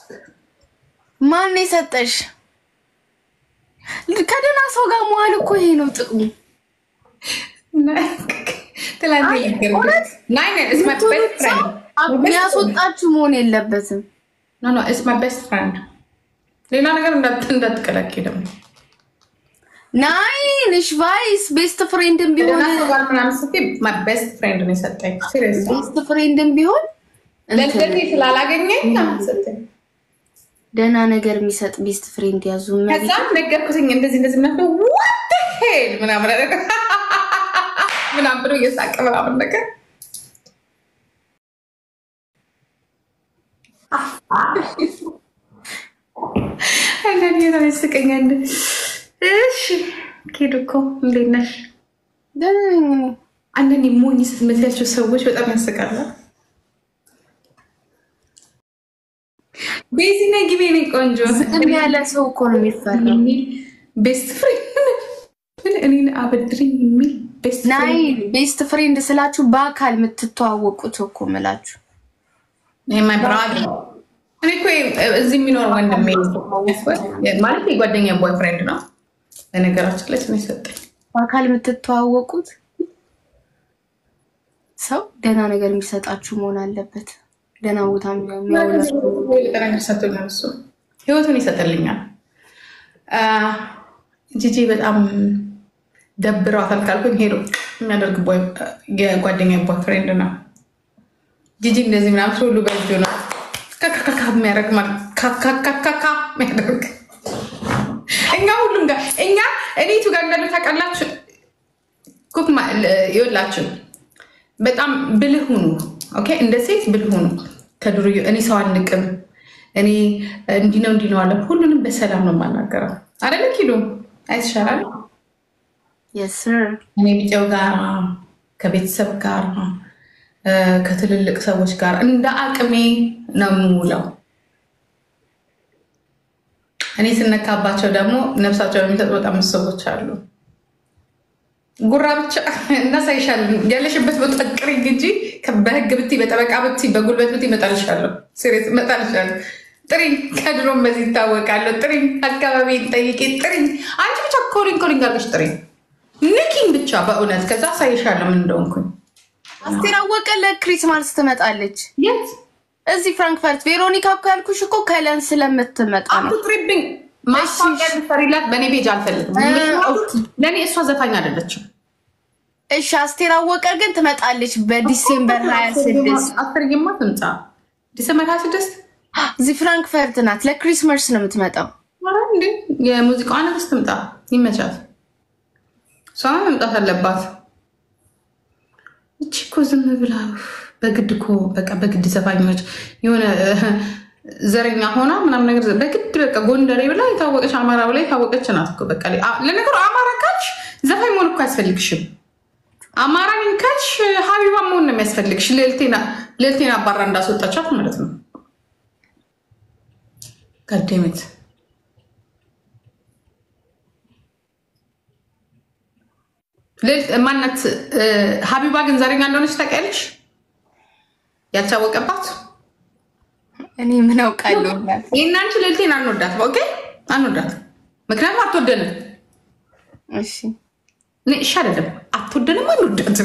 ማን የሰጠሽ? ከደህና ሰው ጋር መዋል እኮ ይሄ ነው ጥቅሙ። የሚያስወጣችሁ መሆን የለበትም። ሌላ ነገር እንዳትቀላቂ ደግሞ ናይን እሽ ቫይስ ቤስት ፍሬንድን ቢሆን ቤስት ፍሬንድ ነው የሰጠኝ። ቤስት ፍሬንድን ቢሆን ለዚህ ስላላገኘኝ ሰጠኝ። ደህና ነገር የሚሰጥ ቤስት ፍሬንድ ያዙ። ከዛም ነገርኩትኝ እንደዚህ እንደዚህ ምናምን ዋት ሄል ምናምን ነገር ምናምን ብሎ እየሳቀ ምናምን ነገር አንዳንዴ በጣም ያስቀኛል። እሺ ኬዱ እኮ እንዴት ነሽ? አንዳንዴ ሞኝ ስትመስያቸው ሰዎች በጣም ያስቃሉ። ቤዚ ነይ ግቢ፣ እኔ ቆንጆ ዝም ያለ ሰው እኮ ነው የሚፈራው። ቤስት ፍሬንድ እኔን አበድሪኝ የሚል ቤስት ናይ ቤስት ፍሬንድ ስላችሁ በአካል የምትተዋወቁት እኮ ምላችሁ ማይ ብራድ እኔ እኮ እዚህ የሚኖር ወንድሜ ማለት የጓደኛ ቦይ ፍሬንድ ነው። በነገራችን ላይ ስም የሰጠኝ በአካል የምትተዋወቁት ሰው ደህና ነገር የሚሰጣችሁ መሆን አለበት። ደህና ቦታ ነገር ሰጥቶኛል። እሱ ህይወቱን ይሰጥልኛል። ጂጂ በጣም ደብረዋታል ካልኩኝ ሄዶ የሚያደርግ የጓደኛ ቦይ ፍሬንድ ነው። ጂጂ እንደዚህ ምናምን ሁሉ በእጁ ነው ካካካ የሚያደርግ ማለት ካካካካ የሚያደርግ እኛ ሁሉም ጋር እኛ እኔቱ ጋር እንዳለ ታውቃላችሁ። ኩክ ይወላችሁ በጣም ብልህ ሁኑ። ኦኬ እንደ ሴት ብልህ ሁኑ። ከዱርዬ እኔ ሰው አንቅም፣ እኔ እንዲህ ነው እንዲህ ነው አለ። ሁሉንም በሰላም ነው የማናገረው። አደለ ኪዱ አይትሻላል። እኔ ቢጤው ጋር ከቤተሰብ ጋር ከትልልቅ ሰዎች ጋር እንደ አቅሜ ነው የምውለው። እኔ ስነካባቸው ደግሞ ነፍሳቸው የሚሰጡ በጣም ሰዎች አሉ። ጉራ ብቻ እናሳይሻለን። ያለሽበት ቦታ ጥሪኝ እንጂ በህግ ብቲ፣ በጠበቃ ብቲ፣ በጉልበት ብቲ እመጣልሻለሁ። ሴሪየስ እመጣልሻለሁ። ጥሪኝ። ከድሮም በዚህ ይታወቃለሁ። ጥሪኝ። አካባቢ ጠይቄ ጥሪኝ። አንቺ ብቻ ኮሊንግ ኮሊንግ አድርገሽ ጥሪኝ። ንኪኝ ብቻ በእውነት ከዛ አሳይሻለሁ ምን እንደሆንኩኝ። አስቴር አወቀ ለክሪስማስ ትመጣለች። የት? እዚህ ፍራንክፈርት። ቬሮኒካ እኮ ያልኩሽ እኮ ከለን ስለምትመጣ ነው። አትጥሪብኝ። ማስታወቂያ ልትሰሪላት በእኔ ቤጅ አልፈልግም። ለእኔ እሷ ዘፋኝ አይደለችም። እሺ አስቴር አወቀ ግን ትመጣለች በዲሴምበር ሀያ ስድስት አስርዬማ ትምጣ። ዲሴምበር ሀያ ስድስት እዚህ ፍራንክፈርት ናት። ለክሪስማስ ነው የምትመጣው። እንዴ የሙዚቃዋ ንግስት ትምጣ፣ ይመቻት። እሷ መምጣት አለባት። እቺ እኮ ዝም ብላ በግድ እኮ በቃ በግድ ዘፋኞች የሆነ ዘረኛ ሆና ምናምን ነገር በግድ በቃ ጎንደሬ ብላ የታወቀች አማራ ብላ የታወቀች ናት እኮ በቃ። ለነገሩ አማራ ካልሽ ዘፋኝ መሆን እኮ አያስፈልግሽም። አማራ ነኝ ካልሽ ሀቢባ መሆን ነው የሚያስፈልግሽ። ልዕልቴን አባራ እንዳስወጣቻት ማለት ነው። ጋዴሜት ማናት ሀቢባ ግን ዛሬኛ እንደሆነች ታውቂያለሽ? ያልታወቀባት እኔ ምን አውቃለሁ። ይህን አንቺ ልዕልቴን አንወዳትም። ኦኬ አንወዳትም፣ ምክንያቱም አትወደንም። እሺ እሺ አይደለም፣ አትወደንም፣ አንወዳትም።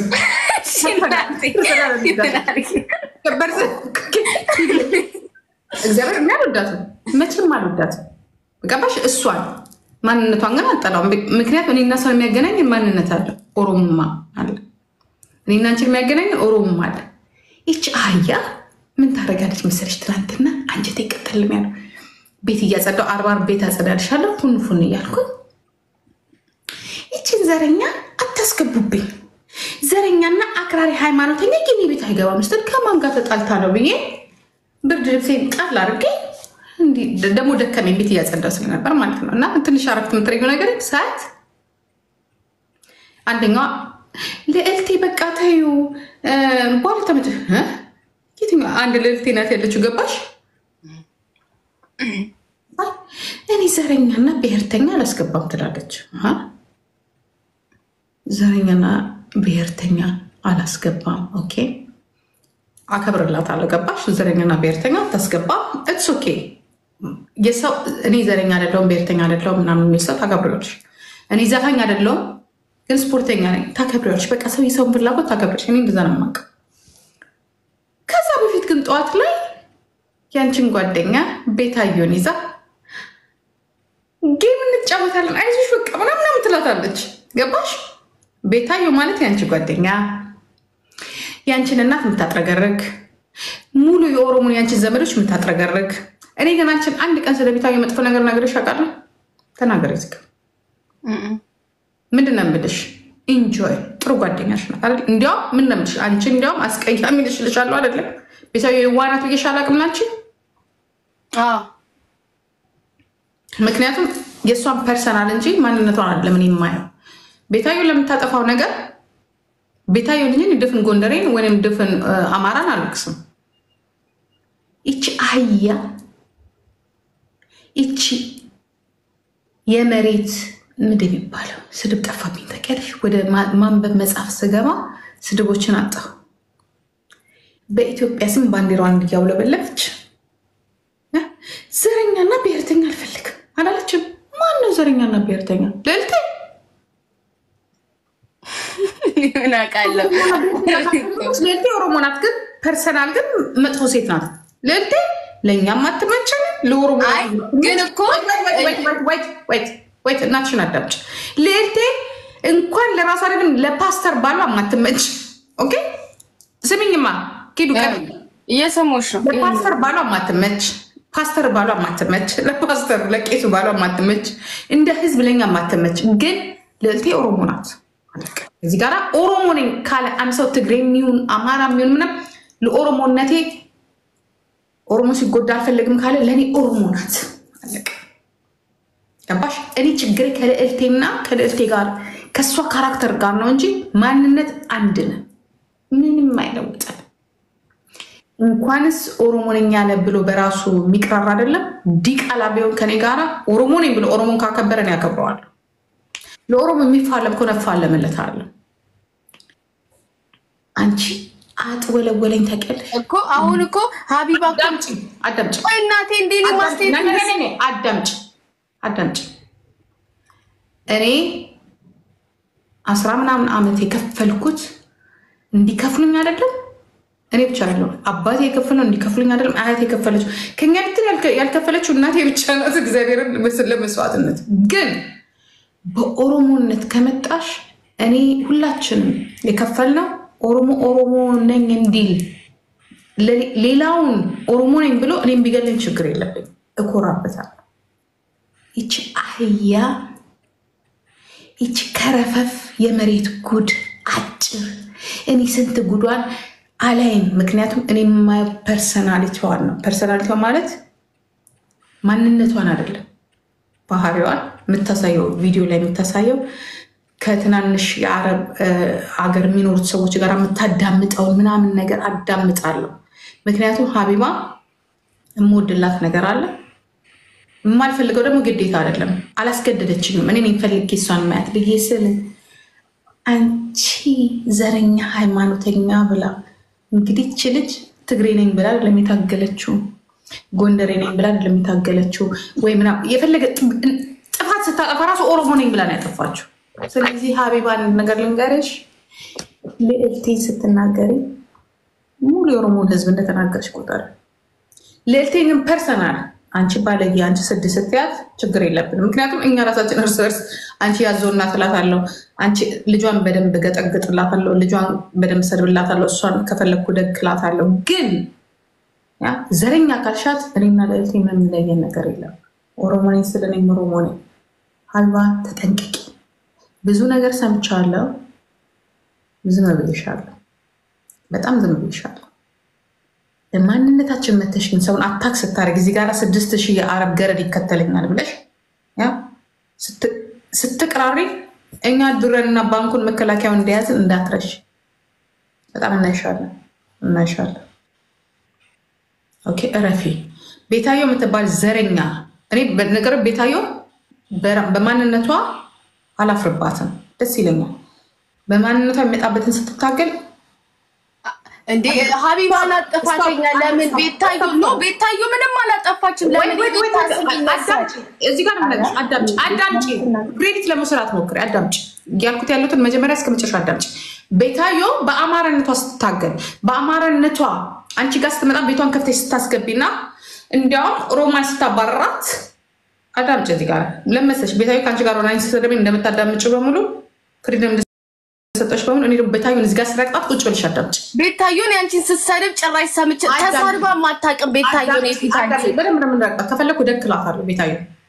እግዚአብሔር የሚያልወዳትም መቼም አልወዳትም። ገባሽ? እሷን ማንነቷን ግን አልጠላውም። ምክንያቱም እኔና ሰው የሚያገናኝ ማንነት አለ፣ ኦሮሞማ አለ። እኔና አንቺን የሚያገናኝ ኦሮሞማ አለ። ይች አህያ ምን ታደርጋለች መሰለች? ትናንትና አንጀቴ ይቀጠልም ያለው ቤት እያጸዳው አርባር ቤት አጸዳልሻለሁ ፉን ፉን እያልኩኝ ይችን ዘረኛ አታስገቡብኝ፣ ዘረኛና አክራሪ ሃይማኖተኛ የኔ ቤት አይገባም ስትል ከማን ጋር ተጣልታ ነው ብዬ ብርድ ልብሴን ጣል አድርጌ ደግሞ ደከመኝ ቤት እያጸዳው ስለነበር ማለት ነው። እና ትንሽ አረፍት የምትረጊው ነገር ሰዓት አንደኛዋ ልዕልቴ በቃ ተዩ በኋላ ተመጭ የትኛው አንድ ልዕልቴ ናት ያለችው ገባሽ? እኔ ዘረኛና ብሔርተኛ አላስገባም ትላለች። ዘረኛና ብሔርተኛ አላስገባም። ኦኬ አከብርላታለሁ። ገባሽ? ዘረኛና ብሔርተኛ አታስገባም። እትስ ኦኬ የሰው እኔ ዘረኛ አይደለሁም ብሔርተኛ አይደለሁም ምናምን የሚል ሰው ታከብሪዋለሽ። እኔ ዘፋኝ አይደለሁም ግን ስፖርተኛ ነኝ ታከብሪዋለሽ። በቃ ሰው የሰውን ፍላጎት ታከብሪያለሽ። እኔ እንደዛ ነው የማውቀው። ከዛ በፊት ግን ጠዋት ላይ ያንቺን ጓደኛ ቤታየን ይዛ ጌም እንጫወታለን አይዞሽ በቃ ምናምን ትላታለች። ገባሽ? ቤታዮ ማለት ያንቺ ጓደኛ ያንቺን እናት የምታጥረገርግ ሙሉ የኦሮሞን ያንቺን ዘመዶች የምታጥረገርግ እኔ ግን አንቺን አንድ ቀን ስለ ቤታዮ መጥፎ ነገር ነገርሽ አውቃለሁ? ተናገሪ ዝግ ምንድን ነው የምልሽ? ኢንጆይ ጥሩ ጓደኛሽ ናት አይደል? እንዲያውም ምን ነው የምልሽ? አንቺ እንዲያውም አስቀያሚ ልሽ ልሻለሁ አይደለም? ቤታዮ የዋናት ብዬሽ አላውቅም ላንቺ አዎ ምክንያቱም የእሷን ፐርሰናል እንጂ ማንነቷን አይደለም እኔ የማየው። ቤታዮ ለምታጠፋው ነገር ቤታዮን እንጂ ድፍን ጎንደሬን ወይም ድፍን አማራን አልወቅስም። ይቺ አህያ ይቺ የመሬት ምድብ የሚባለው ስድብ ጠፋብኝ ታውቂያለሽ። ወደ ማንበብ መጽሐፍ ስገባ ስድቦችን አጣሁ። በኢትዮጵያ ስም ባንዲራዋን እያውለበለበች ዘረኛና ብሔርተኛ አልፈልግም አላለችም። ማን ነው ዘረኛና ብሔርተኛ? ልዕልቴ ምን አውቃለሁ። ልዕልቴ ኦሮሞ ናት፣ ግን ፐርሰናል ግን መጥፎ ሴት ናት። ልዕልቴ ለእኛም አትመቸን፣ ለኦሮሞ አይ ግን እኮ ወይት እናትሽን አዳምጭ። ልዕልቴ እንኳን ለራሷ አይደለም ለፓስተር ባሏ ማትመች። ኦኬ ስሚኝማ፣ ኪዱ ቀ እየሰሞች ነው። ለፓስተር ባሏ ማትመች ፓስተር ባሏ ማትመች፣ ለፓስተር ለቄሱ ባሏ ማትመች፣ እንደ ህዝብ ለኛ ማትመች። ግን ልዕልቴ ኦሮሞ ናት። እዚህ ጋር ኦሮሞ ነኝ ካለ አንድ ሰው ትግሬ የሚሆን አማራ የሚሆን ምንም ለኦሮሞነቴ ኦሮሞ ሲጎዳ አልፈለግም ካለ ለእኔ ኦሮሞ ናት። አለቀ። ገባሽ? እኔ ችግሬ ከልዕልቴና ከልዕልቴ ጋር ከእሷ ካራክተር ጋር ነው እንጂ ማንነት አንድ ነን። ምንም አይለውጠን። እንኳንስ ኦሮሞ ነኝ ያለ ብሎ በራሱ የሚቅራር አይደለም። ዲቃላ ቢሆን ከኔ ጋራ ኦሮሞ ነኝ ብሎ ኦሮሞን ካከበረን ያከብረዋል። ለኦሮሞ የሚፋለም ከሆነ እፋለምለታለሁ። አንቺ አጥወለወለኝ ታውቂያለሽ እኮ አሁን እኮ ሀቢባ እኮ አዳምጪ አዳምጪ ቆይ እናቴ እንዴ ማስቴት አዳምጪ አዳምጪ። እኔ አስራ ምናምን ዓመት የከፈልኩት እንዲከፍሉኝ አይደለም። እኔ ብቻ አይደለም አባቴ የከፈለው እንዲከፍሉኝ አይደለም። አያቴ የከፈለችው ከኛ ብትል ያልከፈለችው እናቴ ብቻ ናት። እግዚአብሔርን ለመስዋዕትነት ግን በኦሮሞነት ከመጣሽ እኔ ሁላችንም የከፈልነው ኦሮሞ ኦሮሞ ነኝ እንዲል ሌላውን ኦሮሞ ነኝ ብሎ እኔም ቢገለኝ ችግር የለብኝ፣ እኮራበታለሁ። ይቺ አህያ ይቺ ከረፈፍ የመሬት ጉድ አጭር እኔ ስንት ጉዷን አላይም። ምክንያቱም እኔ የማየው ፐርሰናሊቲዋን ነው። ፐርሰናሊቲዋ ማለት ማንነቷን አይደለም ባህሪዋን የምታሳየው ቪዲዮ ላይ የምታሳየው ከትናንሽ የአረብ ሀገር የሚኖሩት ሰዎች ጋር የምታዳምጠውን ምናምን ነገር አዳምጣለሁ። ምክንያቱም ሀቢባ የምወድላት ነገር አለ፣ የማልፈልገው ደግሞ ግዴታ አይደለም። አላስገደደችኝም። እኔ ፈልጌ እሷን ማየት ብዬ ስል አንቺ ዘረኛ ሃይማኖተኛ ብላ እንግዲህ ች ልጅ ትግሬ ነኝ ብላ ለሚታገለችው ጎንደሬ ነኝ ብላ ለሚታገለችው ወይ ምናምን የፈለገ ጥፋት ስታጠፋ ራሱ ኦሮሞ ነኝ ብላ ነው ያጠፋችው። ስለዚህ ሀቢባን ነገር ልንገርሽ፣ ልዕልቴን ስትናገሪ ሙሉ የኦሮሞን ሕዝብ እንደተናገርሽ ቁጥር ልዕልቴን ግን ፐርሰናል አንቺ ባለየ አንቺ ስድ ስትያት ችግር የለብንም። ምክንያቱም እኛ ራሳችን እርስ በርስ አንቺ ያዘውና ትላታለሁ፣ አንቺ ልጇን በደንብ ገጠግጥላታለሁ፣ ልጇን በደንብ ሰድብላታለሁ፣ እሷን ከፈለግኩ ደግላታለሁ። ግን ዘረኛ ካልሻት እኔና ልዕልቴ የምንለየን ነገር የለም። ኦሮሞ ነኝ ስል እኔም ኦሮሞ ነኝ። ሀቢባ ተጠንቅቂ። ብዙ ነገር ሰምቻለሁ። ዝም ብዬሻለሁ። በጣም ዝም ብዬሻለሁ። ማንነታችን መተሽ ግን ሰውን አታክ ስታደርግ እዚህ ጋር ስድስት ሺህ የአረብ ገረድ ይከተለኛል ብለሽ ስትቅራሪ እኛ ዱረንና ባንኩን መከላከያውን እንደያዝን እንዳትረሽ። በጣም እናይሻለን እናይሻለን። ኦኬ እረፊ። ቤታዮ የምትባል ዘረኛ እኔ ነገር ቤታዮ በማንነቷ አላፍርባትም፣ ደስ ይለኛል። በማንነቷ የሚመጣበትን ስትታገል እንዴ ሀቢባን አጠፋተኛ ለምን ቤታዩ ኖ ቤታዩ ምንም አላጠፋችም ለምን ቤታ ስም ይነሳል እዚህ ጋር ነው የምነግርሽ። አዳምጪ አዳምጪ፣ ክሬዲት ለመስራት ሞክሪ። አዳምጪ ያልኩት ያሉትን መጀመሪያ እስከ መጨረሻ አዳምጪ። ቤታዮ በአማራነቷ ስትታገል በአማራነቷ አንቺ ጋር ስትመጣ ቤቷን ከፍተሽ ስታስገቢና እንዲያውም ሮማን ስታባረራት አዳምጪ። እዚህ ጋር ለመሰሽ ቤታዮ ከአንቺ ጋር ሆና ስትሰደበኝ እንደምታዳምጪ በሙሉ ፍሪደም እንደሰጠሽ በሙሉ እኔ ደግሞ ቤታዮን እዚህ ጋር ስረቅጣት ቁጭ ብለሽ አዳምጪ። ቤታዩን ያንቺን ስትሰድብ ጭራሽ ሰምቼ ተሳድባ ማታውቅም ቤታዩን የፊታንቺ በደንብ ነው የምንረቅጣት። ከፈለኩ እደክላታለሁ ቤታዮ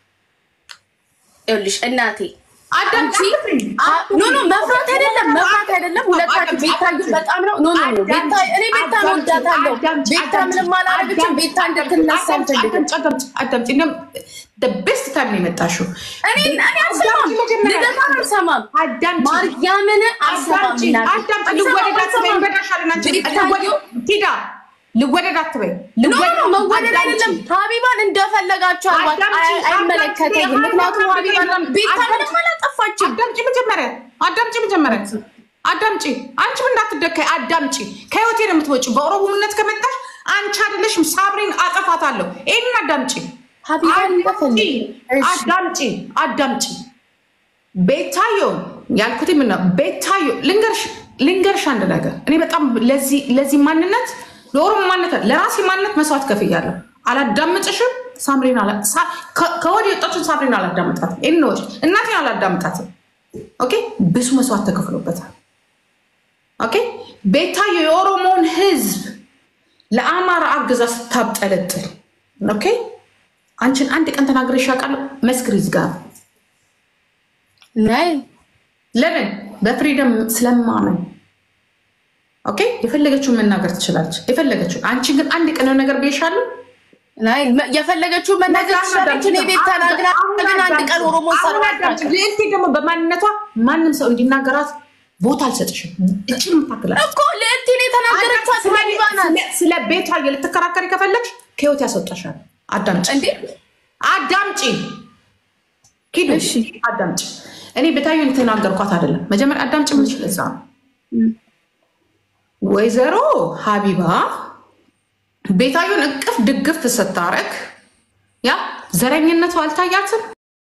ይኸውልሽ እናቴ አዳምጪ። ኖ ኖ መፍራት አይደለም መፍራት አይደለም። ሁለታችሁ ቤታዩ በጣም ነው ኖ ኖ ኖ ቤታ እኔ ቤታ ነው ወዳታለሁ። ቤታ ምንም አላረገችም። ቤታ እንድትነሳ አልፈልግም። አዳምጪ። እንደውም ቤስት ታይም ነው የመጣሽው። እኔ እኔ አልሰማም፣ ልደታ አልሰማም፣ ማርያምን አልሰማም። እናቴ አዳምጪ። ልወደድ አትበይ፣ ይበዳሻል። እናንቺ ሂዳ ልወደድ አትበይ። ኖ ኖ መወደድ አይደለም። ሀቢባን እንደፈለጋችሁ አልባት አይመለከተኝም። ምክንያቱም ሀቢባን ቤታ ምንም አላጠፋችም። አዳምጪ መጀመሪያ፣ አዳምጪ መጀመሪያ፣ አዳምጪ። አንቺም እንዳትደካይ አዳምጪ። ከህይወቴ ነው የምትወጪው። በኦሮሞነት ከመጣሽ አንቺ አይደለሽም ሳብሪን አጠፋታለሁ። ይህንን አዳምጪ፣ ሀቢባን እንደፈለግ አዳምጪ፣ አዳምጪ። ቤታዮ ያልኩት ምን ነው? ቤታዮ ልንገርሽ፣ ልንገርሽ አንድ ነገር እኔ በጣም ለዚህ ለዚህ ማንነት ለኦሮሞ ማንነት ለራሴ ማንነት መስዋዕት ከፍያለሁ። አላዳምጥሽም ሳምሪን ከወዲህ የወጣችን ሳምሪን አላዳምጣትም። ይህንወጭ እናቴን አላዳምጣትም። ኦኬ ብዙ መስዋዕት ተከፍሎበታል። ኦኬ ቤታዮ የኦሮሞውን ህዝብ ለአማራ አግዛ ስታብጠለጥል ኦኬ አንቺን አንድ ቀን ተናግረሽ ያውቃለሁ? መስክሪ ዝጋ ናይ ለምን በፍሪደም ስለማመን ኦኬ የፈለገችውን መናገር ትችላለች። የፈለገችውን አንቺ ግን አንድ ቀን የሆነ ነገር ብዬሻለሁ ናይ የፈለገችው መናገር ትችላለች። እኔ ቤት ተናግራ ግን አንድ ቀን ኦሮሞ ሰርባታል ልዕልቴ ደግሞ በማንነቷ ማንም ሰው እንዲናገራት ቦታ አልሰጥሽም። እችን የምታክላል እኮ ልዕልቴን የተናገረቻት ሀቢባ ናት ስለ ቤቷ ልትከራከሪ ከፈለግሽ ከህይወት ያስወጣሻል። አዳምጪ እንዴ አዳምጪ ኪዱ እሺ። አዳምጪ። እኔ ቤታዬን የተናገርኳት አይደለም። መጀመሪያ አዳምጪ ምን ለዛ ነው ወይዘሮ ሀቢባ ቤታዩን እቅፍ ድግፍ ስታረግ ያ ዘረኝነቱ አልታያትም።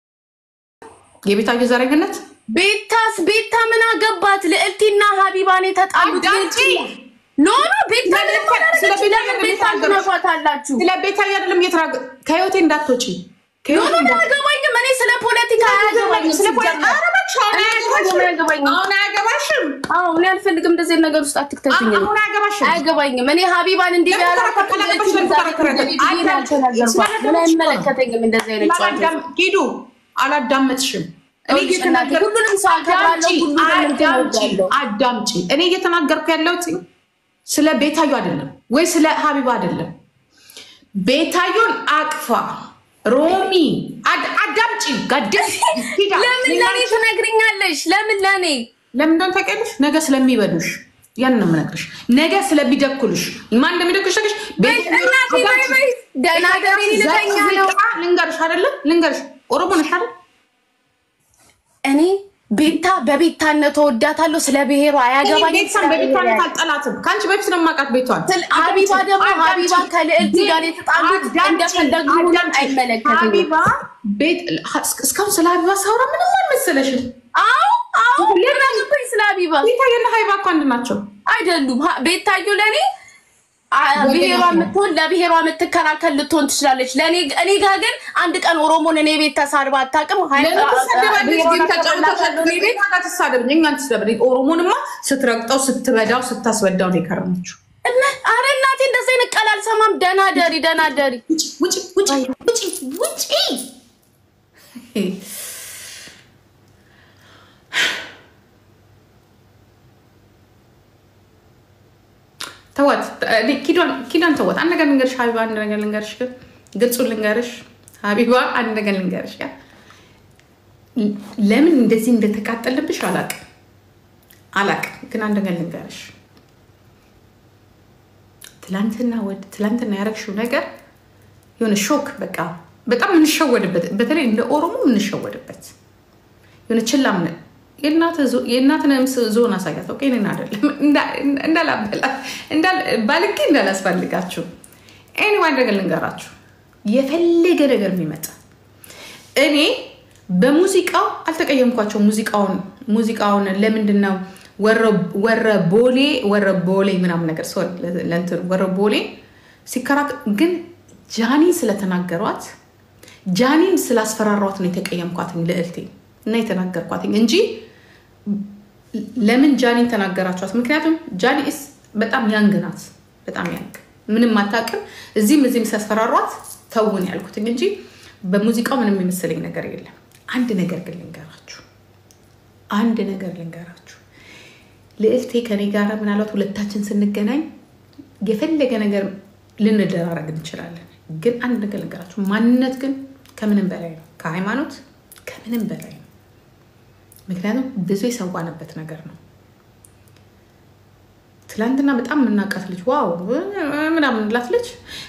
የቤታዩ ዘረኝነት ቤታስ ቤታ ምን አገባት? ልዕልቲና ሀቢባን የተጣሉት አዳምጪ። ኖ ኖ ቤታ ስለ ምንም አላደረገችም። ቤታ ለምን ቤታ ትነኳታላችሁ? ስለ ቤታዩ አይደለም እየተናገ ከህይወቴ እንዳትወጪ ኖ ኖ ኖ አያገባኝም። እኔ ስለ ፖለቲካ አያገባኝም። ስለ ፖለቲካ- ሲጀመር። ኧረ እባክሽ አሁን እኔ አያገባሽም። አያገባኝም። አሁን አያገባሽም። አዎ እኔ አልፈልግም። እንደዚህ አይነት ነገር ውስጥ አትክተትኝ። አሁን አያገባሽም። አያገባኝም። እኔ ሀቢባን እንዲህ ለምን ያላልኳት ተከራከራለች? ልዕልቲን ለምን ዛሬ ተከራከራለች? ትግል ብዬ ነው ያልተናገርኳት። ምን አይመለከተኝም እንደዚህ አይነት ጨዋታ አላዳም- ሂዱ አላዳመጥሽም። እኔ ይኸውልሽ እናቴ፣ እየተናገርኩ- ሁሉንም ሰው አከብራለሁ፣ አዳምጪ፣ ሁሉንም እንትን አዳምጪ፣ እወዳለሁ። አዳምጪ። እኔ እየተናገርኩ ያለሁት ስለ ቤታዩ አይደለም ወይ ስለ ሀቢባ አይደለም። ቤታዩን አቅፋ ሮሚ አድ- አዳምጪ። ጋደስ ሂዳ ለምን ለእኔ ትነግሪኛለሽ? ለምን ለእኔ ለምን እንደሆነ ታውቂያለሽ? ነገ ስለሚበሉሽ ያን ነው የምነግርሽ። ነገ ስለሚደኩልሽ ማን እንደሚደኩልሽ ታውቂያለሽ? ቤት- እናቴ በይ በይ፣ ደህና ደሪ ልተኛ ነው። ዘቅዝቃ ልንገርሽ አይደለም ልንገርሽ፣ ኦሮሞ ነሽ አይደል? እኔ ቤታ በቤታነት እወዳታለሁ። ስለ ብሔሯ አያገባኝም። ቤቷን በቤቷን አልጠላትም። ከአንቺ በፊት ነው የማውቃት ቤቷን። ሀቢባ ደግሞ ሀቢባ ከልዕልቲ ጋር የተጣሉት እንደፈለጉ ይሁን አይመለከትም። ሀቢባ ቤት እስካሁን ስለ ሀቢባ ሳውራ ምንም አልመሰለሽም። አዎ አዎ ምን አገባኝ ስለ ሀቢባ ቤታዬና ሀቢባ እኮ አንድ ናቸው። አይደሉም። ሀ- ቤታዩ ለእኔ አ- ብሔሯ የምትሆን ለብሔሯ የምትከራከል ልትሆን ትችላለች። ለእኔ እኔ ጋር ግን አንድ ቀን ኦሮሞን እኔ ቤት ተሳድባ አታውቅም። ሀይ- ለምን ትሳደባለች? ብሔሯን ግን ተጫውተሻል። አከብርላታለሁ እኔ ቤት ቤት ትሳደብኝ፣ እኛን ትስደብኝ። ኦሮሞንማ ስትረግጠው ስትበዳው ስታስበዳው ነው የከረመችው። እና- ኧረ እናቴ እንደዚህ አይነት ቃል አልሰማም። ደህና ደሪ ደህና ደሪ ውጪ ውጪ ውጪ ውጪ ውጪ። ተዋት እኔ ኪዷን ኪዳን ተዋት። አንድ ነገር ልንገርሽ ሀቢባ፣ አንድ ነገር ልንገርሽ፣ ግን ግልጹን ልንገርሽ ሀቢባ፣ አንድ ነገር ልንገርሽ። ያ ለምን እንደዚህ እንደተቃጠልብሽ አላቅም አላቅም፣ ግን አንድ ነገር ልንገርሽ። ትላንትና ወደ ትላንትና ያረግሽው ነገር የሆነ ሾክ በቃ በጣም የምንሸወድበት በተለይ እንደ ኦሮሞ የምንሸወድበት የሆነ ችላ ምን የእናትንም ዞን አሳያት። ኦኬ እኔን አይደለም ባልጌ እንዳላስፈልጋችሁ። ኤኒዋን ነገር ልንገራችሁ፣ የፈለገ ነገር የሚመጣ እኔ በሙዚቃው አልተቀየምኳቸው። ሙዚቃውን ሙዚቃውን ለምንድን ነው ወረ ቦሌ ወረ ቦሌ ምናምን ነገር ለእንትን ወረ ቦሌ ሲከራከር ግን ጃኒን ስለተናገሯት ጃኒን ስላስፈራሯት ነው የተቀየምኳትኝ ልዕልቴ እና የተናገርኳትኝ እንጂ ለምን ጃኒን ተናገራችኋት? ምክንያቱም ጃኒ ስ በጣም ያንግ ናት፣ በጣም ያንግ ምንም አታውቅም። እዚህም እዚህም ሲያስፈራሯት ተውን ያልኩትኝ እንጂ በሙዚቃው ምንም የመሰለኝ ነገር የለም። አንድ ነገር ግን ልንገራችሁ፣ አንድ ነገር ልንገራችሁ። ልዕልቴ ከኔ ጋር ምናልባት ሁለታችን ስንገናኝ የፈለገ ነገር ልንደራረግ እንችላለን። ግን አንድ ነገር ልንገራችሁ፣ ማንነት ግን ከምንም በላይ ነው፣ ከሃይማኖት ከምንም በላይ ነው። ምክንያቱም ብዙ የሰዋንበት ነገር ነው። ትላንትና በጣም የምናውቃት ልጅ ዋው ምናምን ላት ልጅ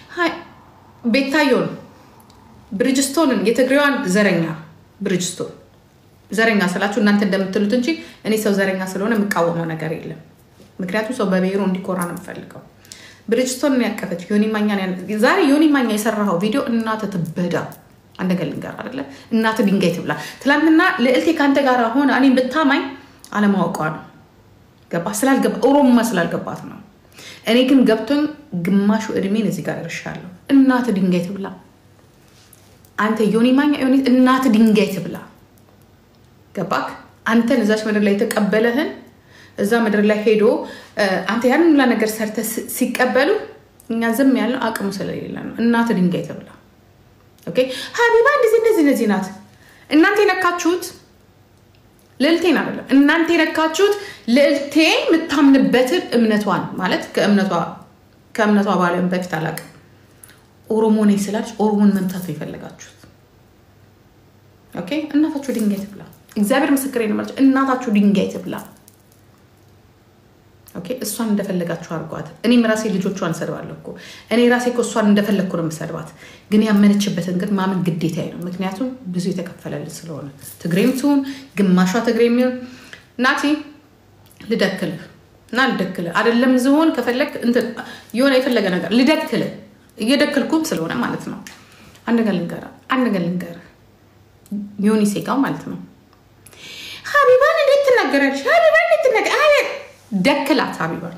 ቤታዮን ብሪጅስቶንን የትግሬዋን ዘረኛ ብሪጅስቶን ዘረኛ ስላችሁ እናንተ እንደምትሉት እንጂ እኔ ሰው ዘረኛ ስለሆነ የምቃወመው ነገር የለም። ምክንያቱም ሰው በብሔሩ እንዲኮራ ነው የምፈልገው። ብሪጅስቶንን ያቀፈች ዮኒ ማኛ ዛሬ ዮኒ ማኛ የሰራኸው ቪዲዮ እናተ ትበዳ አንድ ነገር ልንገር አይደለ እናት ድንጋይ ትብላ። ትላንትና ልዕልቴ ከአንተ ጋር ሆነ እኔም ብታማኝ አለማወቋ ነው። ገባ ስላልገባ ኦሮሞማ ስላልገባት ነው። እኔ ግን ገብቶኝ ግማሹ እድሜን እዚህ ጋር ደርሻለሁ። እናት ድንጋይ ትብላ። አንተ ዮኒ ማኛ እናት ድንጋይ ትብላ። ገባክ? አንተን እዛች ምድር ላይ የተቀበለህን እዛ ምድር ላይ ሄዶ አንተ ያን ሁላ ነገር ሰርተ ሲቀበሉ እኛ ዝም ያለው አቅሙ ስለሌለ ነው። እናት ድንጋይ ትብላ። ሀቢባ እንደዚህ እንደዚህ እንደዚህ ናት። እናንተ የነካችሁት ልዕልቴን አይደለም። እናንተ የነካችሁት ልዕልቴ የምታምንበትን እምነቷን ማለት ከእምነቷ ባለም በፊት አላውቅም። ኦሮሞ ነኝ ስላለች ኦሮሞን መምታት ነው የፈለጋችሁት። ኦኬ እናታችሁ ድንጋይ ትብላ። እግዚአብሔር ምስክሬ ነው። እናታችሁ ድንጋይ ትብላ። ኦኬ እሷን እንደፈለጋችሁ አድርጓት። እኔም ራሴ ልጆቿን እሰድባለሁ እኮ እኔ ራሴ እኮ እሷን እንደፈለግኩ ነው የምሰድባት። ግን ያመነችበትን ግን ማመን ግዴታዬ ነው። ምክንያቱም ብዙ የተከፈለልን ስለሆነ ትግሬም ትሁን ግማሿ ትግሬ የሚሆን ናቲ ልደክልህ እና ልደክልህ አይደለም ዝሆን ከፈለግ የሆነ የፈለገ ነገር ልደክልህ እየደክልኩም ስለሆነ ማለት ነው። አንድ ነገር ልንገርህ አንድ ነገር ልንገርህ ዮኒ ሴጋው ማለት ነው ሀቢባን እንዴት ትናገራለች? ሀቢባን እንዴት ትናገር ደክላት ሀቢባን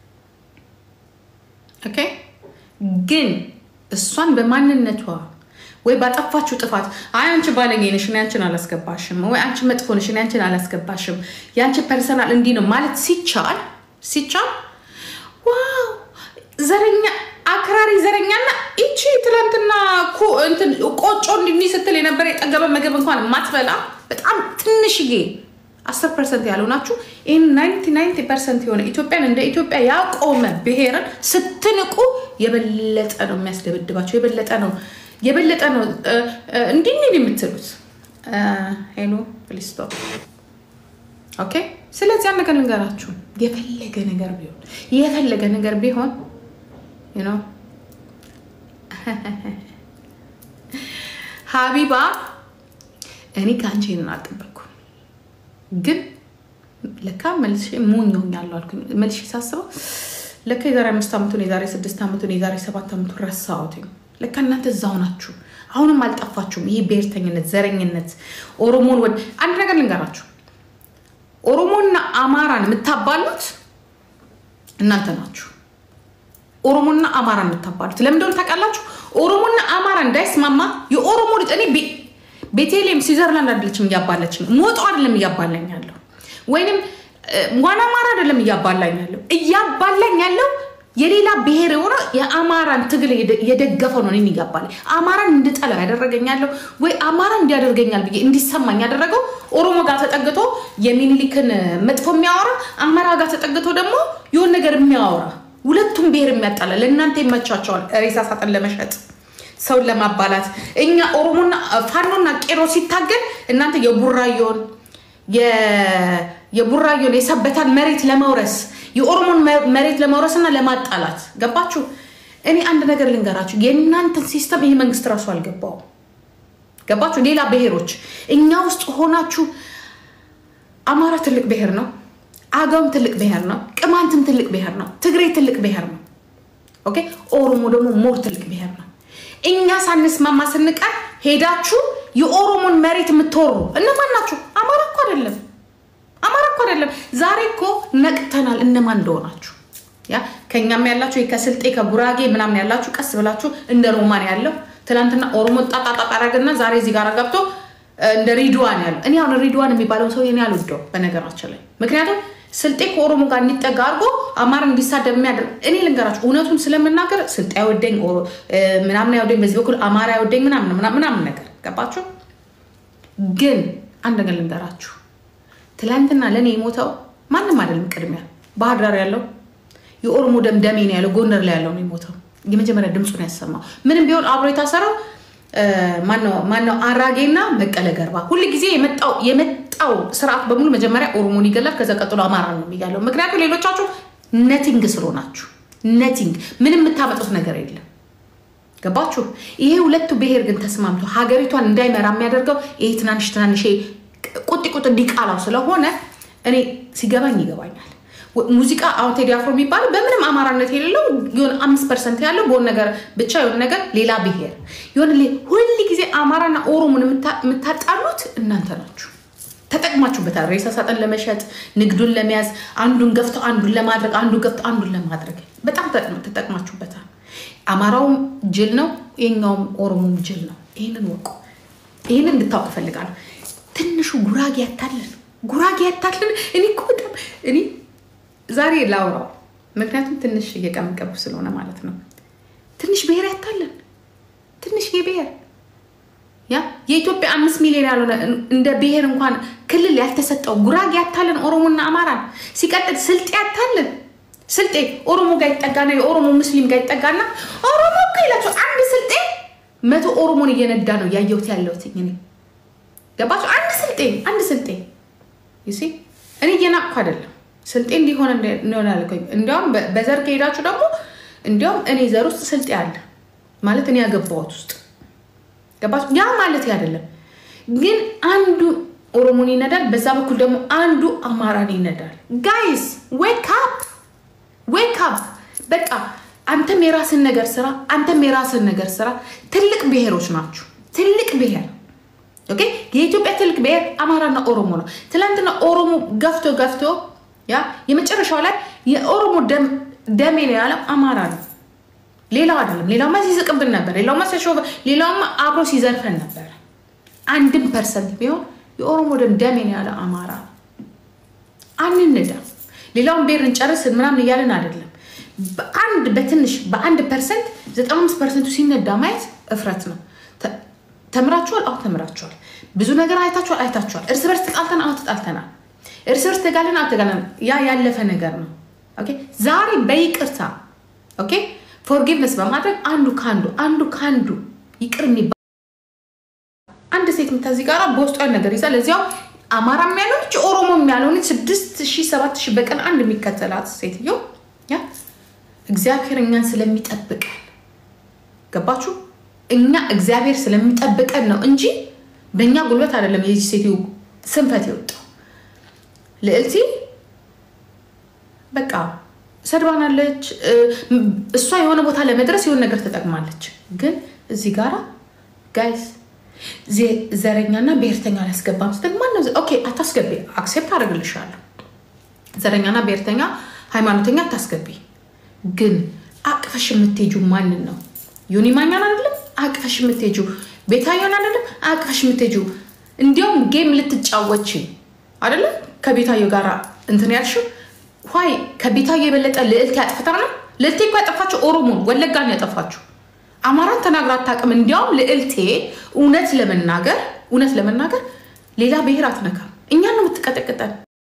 ኦኬ። ግን እሷን በማንነቷ ወይ ባጠፋችሁ ጥፋት አይ አንቺ ባለጌ ነሽ እኔ አንቺን አላስገባሽም፣ ወይ አንቺ መጥፎ ነሽ እኔ አንቺን አላስገባሽም፣ የአንቺ ፐርሰናል እንዲህ ነው ማለት ሲቻል ሲቻል ዋው ዘረኛ አክራሪ ዘረኛና ይቺ ትላንትና ቆጮ እንዲህ ስትል የነበረ የጠገበ ምግብ እንኳን ማትበላ በጣም ትንሽዬ አስር ፐርሰንት ያለው ናችሁ። ይህን ናይንቲ ናይንቲ ፐርሰንት የሆነ ኢትዮጵያን እንደ ኢትዮጵያ ያቆመ ብሔርን ስትንቁ የበለጠ ነው የሚያስደበድባቸው። የበለጠ ነው የበለጠ ነው እንዲህ እንዲህ የምትሉት ሄሎ ፕሊስቶ ኦኬ። ስለዚህ ያን ነገር ልንገራችሁ፣ የፈለገ ነገር ቢሆን የፈለገ ነገር ቢሆን ነው ሀቢባ እኔ ከአንቺ ይህንን አልጠበቅኩም፣ ግን ለካ መልሼ ሞኞኛለሁ አልኩኝ። መልሼ ሳስበው ለካ የዛሬ አምስት ዓመቱን የዛሬ ስድስት ዓመቱን የዛሬ ሰባት ዓመቱን ረሳሁትኝ። ለካ እናንተ እዛው ናችሁ፣ አሁንም አልጠፋችሁም። ይህ ብሔርተኝነት፣ ዘረኝነት ኦሮሞን ወድ አንድ ነገር ልንገራችሁ፣ ኦሮሞና አማራን የምታባሉት እናንተ ናችሁ። ኦሮሞና አማራ የምታባሉት ለምን እንደሆነ ታውቃላችሁ? ኦሮሞና አማራ እንዳይስማማ የኦሮሞ ልጅ እኔ ቤቴሌም ስዊዘርላንድ አይደለችም እያባለችኝ፣ ሞጦ አይደለም እያባላኝ ያለው ወይንም ዋና አማራ አይደለም እያባላኝ ያለው እያባላኝ ያለው የሌላ ብሔር የሆነ የአማራን ትግል የደገፈው ነው። እኔን እያባላኝ አማራን እንድጠላ ያደረገኛለሁ ወይ አማራ እንዲያደርገኛል ብዬ እንዲሰማኝ ያደረገው ኦሮሞ ጋር ተጠግቶ የሚኒሊክን መጥፎ የሚያወራ አማራ ጋር ተጠግቶ ደግሞ የሆን ነገር የሚያወራ ሁለቱም ብሔር የሚያጣላ ለእናንተ ይመቻቸዋል። ሬሳ ሳጥን ለመሸጥ ሰውን ለማባላት እኛ ኦሮሞና ፋኖና ቄሮ ሲታገል እናንተ የቡራዮን የቡራዮን የሰበታን መሬት ለመውረስ የኦሮሞን መሬት ለመውረስ እና ለማጣላት ገባችሁ። እኔ አንድ ነገር ልንገራችሁ፣ የእናንተን ሲስተም ይሄ መንግስት ራሱ አልገባውም። ገባችሁ። ሌላ ብሔሮች እኛ ውስጥ ሆናችሁ አማራ ትልቅ ብሔር ነው። አገውም ትልቅ ብሔር ነው። ቅማንትም ትልቅ ብሔር ነው። ትግሬ ትልቅ ብሔር ነው። ኦኬ ኦሮሞ ደግሞ ሞር ትልቅ ብሔር ነው። እኛ ሳንስማማ ስንቀር ሄዳችሁ የኦሮሞን መሬት የምትወሩ እነማን ናችሁ? አማራ እኮ አይደለም፣ አማራ እኮ አይደለም። ዛሬ እኮ ነቅተናል እነማን እንደሆናችሁ። ያ ከእኛም ያላችሁ ከስልጤ ከጉራጌ ምናምን ያላችሁ ቀስ ብላችሁ እንደ ሮማን ያለው ትናንትና ኦሮሞ ጣጣጣጣ አደረገና ዛሬ እዚህ ጋር ገብቶ እንደ ሪድዋን ያለው እኔ አሁን ሪድዋን የሚባለውን ሰው እኔ አልወደው በነገራችን ላይ ምክንያቱም ስልጤ ከኦሮሞ ጋር እንዲጠጋ አድርጎ አማራ እንዲሳደብ የሚያደርግ እኔ ልንገራችሁ እውነቱን ስለምናገር ስልጤ አይወደኝ ምናምን አይወደኝ በዚህ በኩል አማራ አይወደኝ ምናምን ምናምን ነገር ገባችሁ ግን አንድ ነገር ልንገራችሁ ትላንትና ለእኔ የሞተው ማንም አይደለም ቅድሚያ ባህር ዳር ያለው የኦሮሞ ደም ደሜ ነው ያለው ጎንደር ላይ ያለው ነው የሞተው የመጀመሪያ ድምፁን ያሰማው ምንም ቢሆን አብሮ የታሰረው ማነው አራጌና በቀለ ገርባ ሁል ጊዜ የመጣው ስርዓት በሙሉ መጀመሪያ ኦሮሞን ይገላል ከዛ ቀጥሎ አማራ ነው የሚጋለው ምክንያቱም ሌሎቻችሁ ነቲንግ ስለሆናችሁ ነቲንግ ምንም የምታመጡት ነገር የለም ገባችሁ ይሄ ሁለቱ ብሔር ግን ተስማምቶ ሀገሪቷን እንዳይመራ የሚያደርገው ይሄ ትናንሽ ትናንሽ ቁጥ ቁጥ ዲቃላው ስለሆነ እኔ ሲገባኝ ይገባኛል ሙዚቃ አሁን ቴዲ አፍሮ የሚባለው በምንም አማራነት የሌለው የሆነ አምስት ፐርሰንት ያለው በሆነ ነገር ብቻ የሆነ ነገር ሌላ ብሔር የሆነ ሁል ጊዜ አማራና ኦሮሞን የምታጣሉት እናንተ ናችሁ። ተጠቅማችሁበታል። ሬሳ ሳጥን ለመሸጥ ንግዱን ለመያዝ አንዱን ገፍተው አንዱን ለማድረግ አንዱን ገፍተው አንዱን ለማድረግ በጣም ተጠቅማችሁበታል። አማራውም ጅል ነው፣ የኛውም ኦሮሞም ጅል ነው። ይህንን ወቁ። ይህንን እንድታውቅ እፈልጋለሁ። ትንሹ ጉራጌ ያታለን፣ ጉራጌ ያታለን። እኔ እኮ በጣም እኔ ዛሬ ላውራው ምክንያቱም ትንሽ እየቀመቀቡ ስለሆነ ማለት ነው። ትንሽ ብሔር ያታለን፣ ትንሽ ብሔር ያ የኢትዮጵያ አምስት ሚሊዮን ያልሆነ እንደ ብሔር እንኳን ክልል ያልተሰጠው ጉራጌ ያታለን፣ ኦሮሞና አማራን ሲቀጥል ስልጤ ያታለን። ስልጤ ኦሮሞ ጋር ይጠጋና የኦሮሞ ሙስሊም ጋር ይጠጋና ኦሮሞ እኮ ይላቸው አንድ ስልጤ መቶ ኦሮሞን እየነዳ ነው ያየሁት ያለሁት እኔ ገባቸው። አንድ ስልጤ አንድ ስልጤ ዩሲ እኔ እየናቅኩ አይደለም ስልጤ እንዲሆነ እንሆን አልኩኝ። እንዲያውም በዘር ከሄዳችሁ ደግሞ እንዲያውም እኔ ዘር ውስጥ ስልጤ አለ ማለት እኔ ያገባሁት ውስጥ ገባችሁ። ያ ማለት አይደለም ግን አንዱ ኦሮሞን ይነዳል፣ በዛ በኩል ደግሞ አንዱ አማራን ይነዳል። ጋይስ ዌክ አፕ ዌክ አፕ። በቃ አንተም የራስን ነገር ስራ፣ አንተም የራስን ነገር ስራ። ትልቅ ብሔሮች ናችሁ። ትልቅ ብሔር ኦኬ። የኢትዮጵያ ትልቅ ብሔር አማራና ኦሮሞ ነው። ትናንትና ኦሮሞ ገፍቶ ገፍቶ ያ የመጨረሻው ላይ የኦሮሞ ደሜ ነው ያለው አማራ ነው፣ ሌላው አይደለም። ሌላውማ ሲስቅብን ነበር፣ ሌላውማ ሲሾፍ፣ ሌላውማ አብሮ ሲዘርፈን ነበር። አንድም ፐርሰንት ቢሆን የኦሮሞ ደም ደሜ ነው ያለው አማራ ነው። አንንዳ ሌላውን ብሔር እንጨርስን ምናምን እያለን አይደለም። በአንድ በትንሽ በአንድ ፐርሰንት ዘጠና አምስት ፐርሰንቱ ሲነዳ ማየት እፍረት ነው። ተምራችኋል? አሁ ተምራችኋል። ብዙ ነገር አይታችኋል? አይታችኋል። እርስ በርስ ተጣልተን? አሁ ተጣልተናል። እርስ በርስ ተጋለን? አሁ ተጋለን። ያ ያለፈ ነገር ነው። ኦኬ ዛሬ በይቅርታ ኦኬ ፎርጊቭነስ በማድረግ አንዱ ከአንዱ አንዱ ከአንዱ ይቅር የሚባል አንድ ሴት ምታዚህ ጋር በውስጧ ነገር ይዛል። እዚያው አማራ የሚያለሆነች ኦሮሞ የሚያለሆነች ስድስት ሺህ ሰባት ሺህ በቀን አንድ የሚከተላት ሴትዮ ያ እግዚአብሔር እኛን ስለሚጠብቀን ገባችሁ? እኛ እግዚአብሔር ስለሚጠብቀን ነው እንጂ በእኛ ጉልበት አይደለም። የዚህ ሴትዮ ስንፈት የወጣው ልዕልቲ በቃ ሰድባናለች። እሷ የሆነ ቦታ ለመድረስ የሆነ ነገር ተጠቅማለች። ግን እዚህ ጋራ ጋይስ ዘረኛና ብሔርተኛ አላስገባም ስትል ማነው? ኦኬ አታስገቢ፣ አክሴፕት አደርግልሻለሁ። ዘረኛና ብሔርተኛ ሃይማኖተኛ አታስገቢ። ግን አቅፈሽ የምትሄጁ ማንን ነው? ዮኒ ማኛን አይደለም አቅፈሽ የምትሄጁ ቤታዮን አይደለም አቅፈሽ የምትሄጁ እንዲያውም ጌም ልትጫወች አይደለም ከቤታዮ ጋር እንትን ያልሽው ይ ከቤታዮ የበለጠ ልዕልት ያጥፍታ ነው። ልዕልቴ እኮ ያጠፋችው ኦሮሞን ወለጋን ያጠፋችው አማራን ተናግራ አታውቅም። እንዲያውም ልዕልቴ እውነት ለመናገር እውነት ለመናገር ሌላ ብሔር አትነካም። እኛን ነው የምትቀጠቅጠን።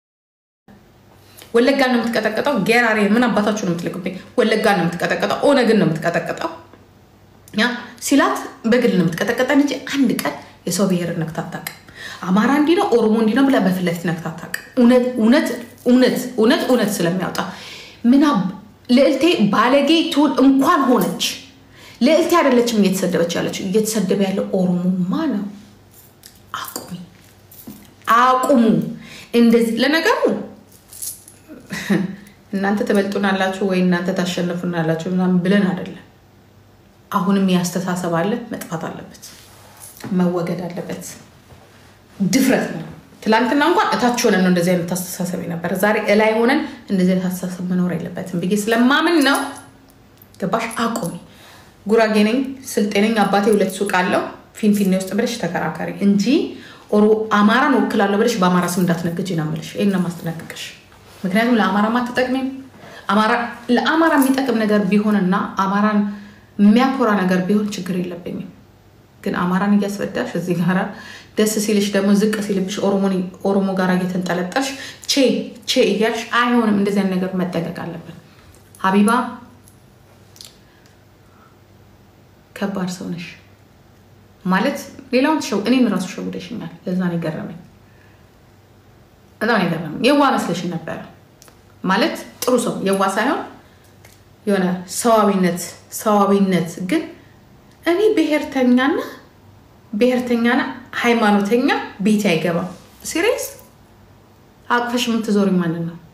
ወለጋን ነው የምትቀጠቅጠው። ጌራሬ ምን አባታችሁ ነው የምትልክብኝ? ወለጋን ነው የምትቀጠቅጠው። ኦነግን ነው የምትቀጠቅጠው። ያ ሲላት በግል ነው የምትቀጠቅጠን እንጂ አንድ ቀን የሰው ብሔር ነክታ አታውቅም። አማራ እንዲህ ነው ኦሮሞ እንዲህ ነው ብላ በፊት ለፊት ነክታ አታውቅም። እውነት እውነት እውነት እውነት እውነት ስለሚያወጣ ምና ልዕልቴ ባለጌ ትሁን እንኳን ሆነች ልዕልቴ አይደለችም እየተሰደበች ያለችው። እየተሰደበ ያለው ኦሮሞማ ነው። አቁሚ፣ አቁሙ። እንደዚህ ለነገሩ እናንተ ትበልጡናላችሁ ወይ እናንተ ታሸንፉናላችሁ ምናምን ብለን አይደለም። አሁንም ያስተሳሰብ አለ፣ መጥፋት አለበት፣ መወገድ አለበት። ድፍረት ነው። ትላንትና እንኳን እታች ሆነን ነው እንደዚህ አይነት አስተሳሰብ የነበረ። ዛሬ እላይ ሆነን እንደዚህ አይነት አስተሳሰብ መኖር የለበትም ብዬ ስለማምን ነው። ገባሽ? አቁሚ። ጉራጌ ነኝ፣ ስልጤ ነኝ፣ አባቴ ሁለት ሱቅ አለው ፊንፊኔ ውስጥ ብለሽ ተከራካሪ እንጂ ኦሮ አማራን ወክላለሁ ብለሽ በአማራ ስም እንዳትነግጅ ነው የምልሽ። ይሄን ነው የማስጠነቅቅሽ። ምክንያቱም ለአማራ አትጠቅሚም። ለአማራ የሚጠቅም ነገር ቢሆንና አማራን የሚያኮራ ነገር ቢሆን ችግር የለብኝም። ግን አማራን እያስበዳሽ እዚህ ጋራ ደስ ሲልሽ ደግሞ ዝቅ ሲልብሽ ኦሮሞ ጋር እየተንጠለጠልሽ ቼ ቼ እያልሽ አይሆንም። እንደዚህ አይነት ነገር መጠንቀቅ አለብን። ሀቢባ ከባድ ሰው ነሽ ማለት ሌላውን ሸው እኔን ራሱ ሸውደሽኛል። ለዛ ነው የገረመኝ። በጣም ነው የገረመኝ። የዋ መስለሽ ነበረ ማለት ጥሩ ሰው የዋ ሳይሆን የሆነ ሰዋዊነት ሰዋዊነት ግን እኔ ብሔርተኛና ብሔርተኛና ሃይማኖተኛ ቤት አይገባም። ሲሪየስ አቅፈሽ የምትዞሪ ማንን ነው?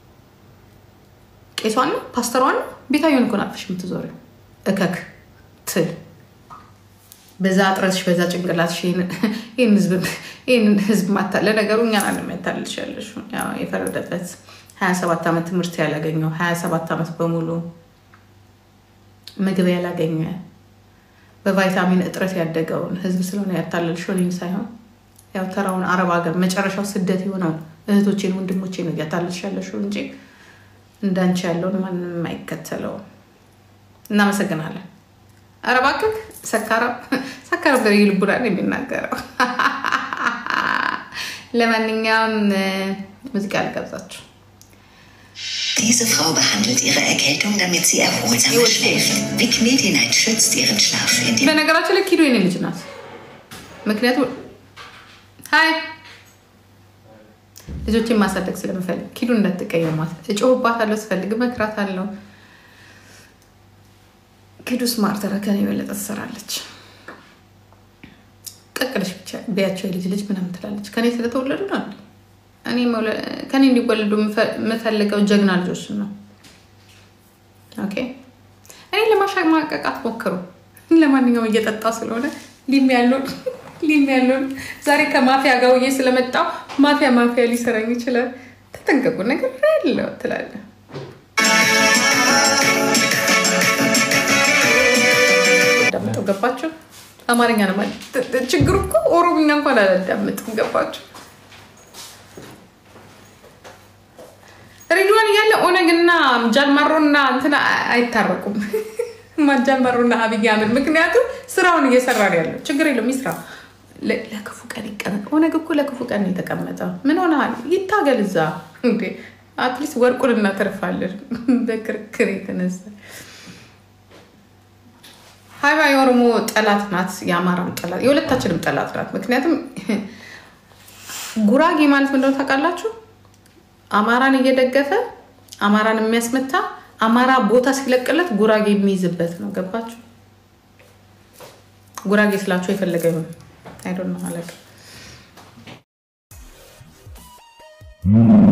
ቄሷን ነው? ፓስተሯን ነው? ቤታየን እኮ ነው አቅፈሽ የምትዞሪ እከክ ትል በዛ ጥረትሽ በዛ ጭንቅላትሽ ይህንን ህዝብ ማታ ለነገሩ እኛን አለሚያታልልሽ ያለሽ የፈረደበት ሀያ ሰባት ዓመት ትምህርት ያላገኘው ሀያ ሰባት ዓመት በሙሉ ምግብ ያላገኘ በቫይታሚን እጥረት ያደገውን ህዝብ ስለሆነ ያታለልሽው እኔን ሳይሆን ያው ተራውን አረብ ሀገር መጨረሻው ስደት የሆነውን እህቶቼን ወንድሞቼን ነው እያታለልሽ ያለሽው እንጂ እንዳንቺ ያለውን ማንም አይከተለውም። እናመሰግናለን። ኧረ እባክህ ሰካራም ሰካራም ዘር ልቡናን የሚናገረው ለማንኛውም ሙዚቃ ልጋብዛችሁ። Diese Frau behandelt ihre Erkältung, damit sie erholsamer schläft. Vic Medi-Night schützt ihren Schlaf, indem በነገራችን ላይ ኪዶ የኔ ልጅ ናት። ምክንያቱም ሀይ ልጆችን ማሳደግ ስለምፈልግ ኪዱ እንዳትቀየሟት፣ እጮህባታለሁ፣ ስፈልግ እመክራታለሁ። ኪዱ ስማርት ከኔ የበለጠ ትሰራለች። ቀቅለሽ ብቻ ቢያቸው የልጅ ልጅ ምናምን ትላለች። ከኔ ስለተወለዱ ነው ከኔ እንዲወለዱ የምፈልገው ጀግና ልጆች ነው። ኦኬ እኔ ለማሸማቀቅ አትሞክሩ። ለማንኛውም እየጠጣ ስለሆነ ሊም ያለውን ሊም ያለውን ዛሬ ከማፊያ ጋር ውዬ ስለመጣው ማፊያ ማፊያ ሊሰራኝ ይችላል። ተጠንቀቁ። ነገር ያለው ትላለ ዳምጠው ገባቸው። አማርኛ ነው ማለት ችግሩ እኮ ኦሮምኛ እንኳን አላዳምጥም። ገባቸው ሬድዋን እያለ ኦነግና ጃልማሮና እንትና አይታረቁም። ጃልማሮና አብይ አህመድ ምክንያቱም ስራውን እየሰራ ነው ያለው። ችግር የለም ይስራ፣ ለክፉ ቀን ይቀመጥ። ኦነግ እኮ ለክፉ ቀን የተቀመጠው ምን ሆነሃል? ይታገል እዛ እንዴ። አትሊስት ወርቁን እናተርፋለን። በክርክር የተነሳ ሀይባ የኦሮሞ ጠላት ናት፣ የአማራም ጠላት፣ የሁለታችንም ጠላት ናት። ምክንያቱም ጉራጌ ማለት ምንድነው ታውቃላችሁ? አማራን እየደገፈ አማራን የሚያስመታ አማራ ቦታ ሲለቅለት ጉራጌ የሚይዝበት ነው። ገባችሁ? ጉራጌ ስላችሁ የፈለገ ይሁን አይዶን ነው አለቅ